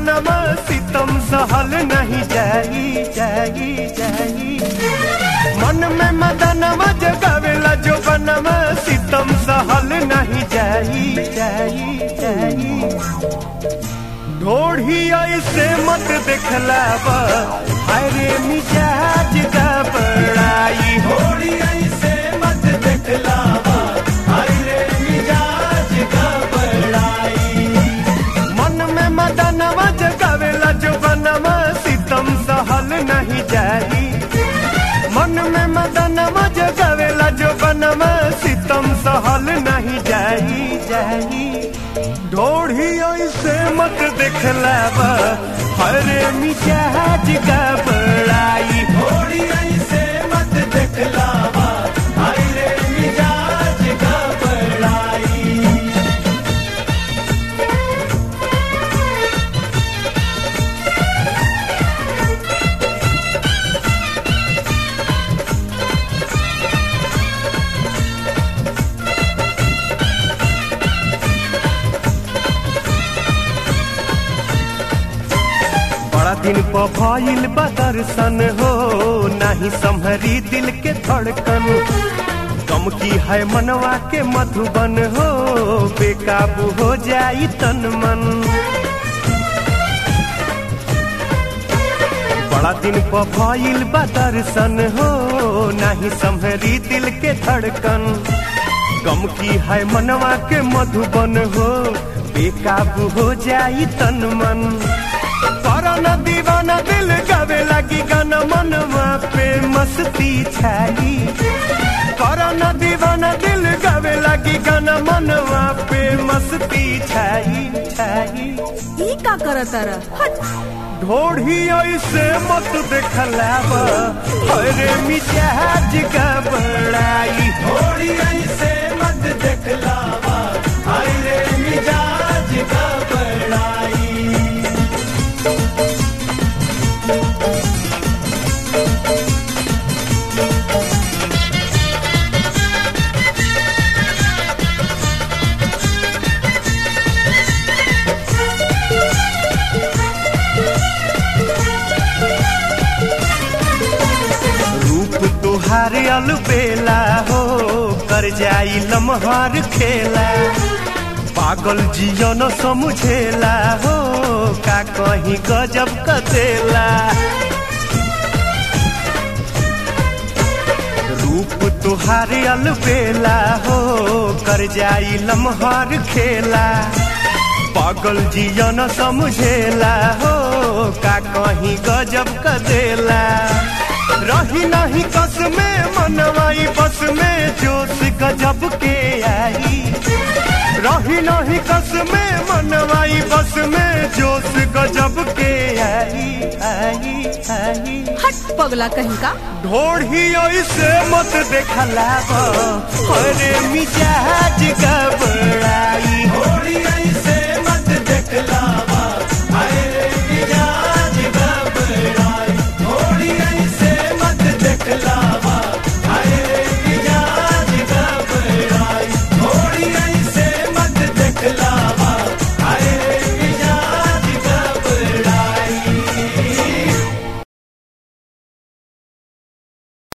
बनवा सितम सहल नहीं जाई जाई जाई मन में मदनवा जगावेला जो बनवा सितम सहल नहीं जाई जाई जाई ढोढ़ी ऐसे मत देखलावा अरे मिजाज का बड़ाई थोड़ी ऐसे मत दिखलावा अरे मिजाज का बड़ाई मन में मदनवा जगावेला जो बनवा सितम सहल नहीं जाई मन में मदनवा जगावेला जो बनवा सितम सहल नहीं जाई जाई ढोढ़ी ऐसे मत देखलावा हरे मिजाज का बड़ाई थोड़ी ऐसे मत दिखलावा अरे मिजाज का बड़ाई बड़ा दिन पर भइल बा दर्शन हो नाही संभरी दिल के धड़कन कम की है मनवा के मधुबन हो बेकाबू हो जाई तन मन बड़ा दिन पर भइल बा दर्शन हो नाही संभरी दिल के धड़कन गम की है मनवा के मधुबन हो बेकाबू हो जाई तन मन करना दीवाना दिल गावे लगी गाना मनवा पे मस्ती छाई करना दीवाना दिल गावे लगी गाना मनवा पे मस्ती छाई छाई ई का करत तारा हट ढोढ़ी ऐसे मत देखलावा अरे मिजाज का बड़ाई थोड़ी ऐसे मत दिखलावा अरे मिजाज का बड़ाई रूप तुहार अलबेला हो कर जाई लम्हार खेला पागल जियो न समझेला हो का कहीं गजब कतेला रूप तुहार अलबेला हो कर जाई लम्हार खेला पागल जियो न समझेला हो का कहीं गजब कदेला रही नहीं कस में मनवाई बस में जोश गजब के आई रही नहीं कस में मनवाई बस में जोश गजब के आई आई आई हट पगला कहीं का ढोढ़ी ऐसे मत देखलावा अरे मिजाज का बड़ाई थोड़ी